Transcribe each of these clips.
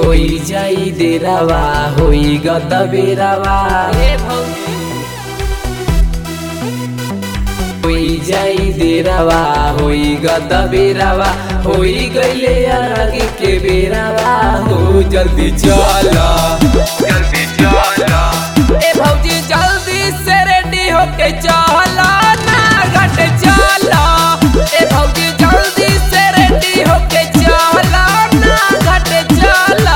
होई जाई देरावा होई गद बेरावा ए भौजी होई जाई देरावा होई गद बेरावा होई गईले आगे के बेरावा हो जल्दी चला जल्दी चला ए भौजी जल्दी से रेडी होके चला ना घट चला ए भौजी जल्दी से रेडी होके चला ना घट चला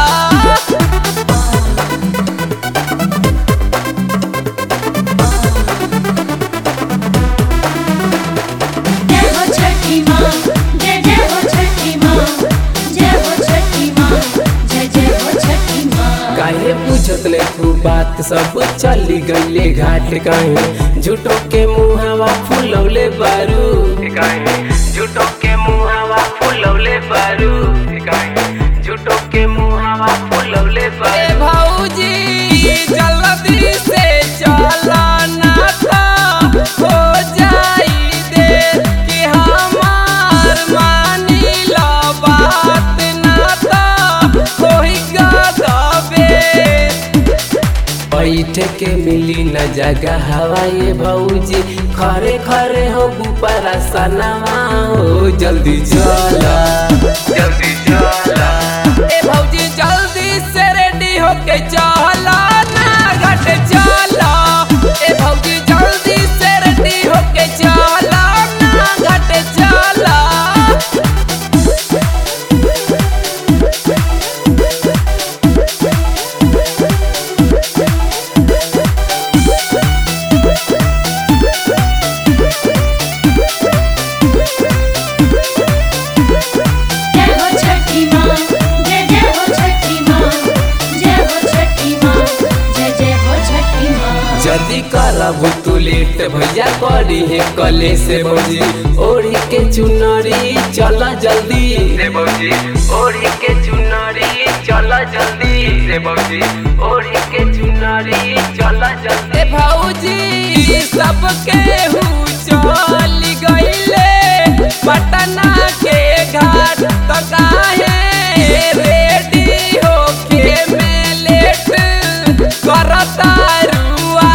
जय हो छठी माँ जय जय हो छठी माँ जय हो छठी माँ जय जय हो छठी माँ काहे पूछत ले तू बात सब चली गईले घाट कहीं झूठो के मुहावा फुलौले बारू कहीं झूठो के मुहावा फुलौले बारू कहीं झूठो के मुहावा फुलौले बारू भौजी जल्दी से चला ना था हो जाई दे कि हमार मानी ला बात ना था होई गदबे बैठ के मिली न जगह हवाए भौजी खरे खरे हो गुपारा सनवा हो जल्दी चला जल्दी चला ए भौजी जल्दी से रेडी होके चला ना घट चला ए भौजी जल्दी से रेडी होके चला ना घट चला जय हो छठी माँ जय जय हो छठी माँ जय हो छठी माँ जय जय हो छठी माँ जल्दी करब तू लेट भैया करी है कले से भौजी ओढ़ी के चुनरी चल जल्दी रे भौजी ओढ़ी के चुनरी चल जल्दी रे भौजी ओढ़ी के चुनरी चल जल्दी रे भौजी सबके हु चल गईले पटना के घाट तो काहे रेडी होके में लेट करता रुआ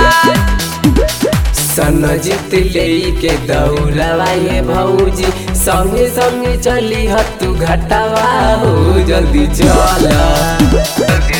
सनजित ले के दौड़ावा ये भौजी संगे संगे चली ह तू घटावा हो जल्दी चला जल्दी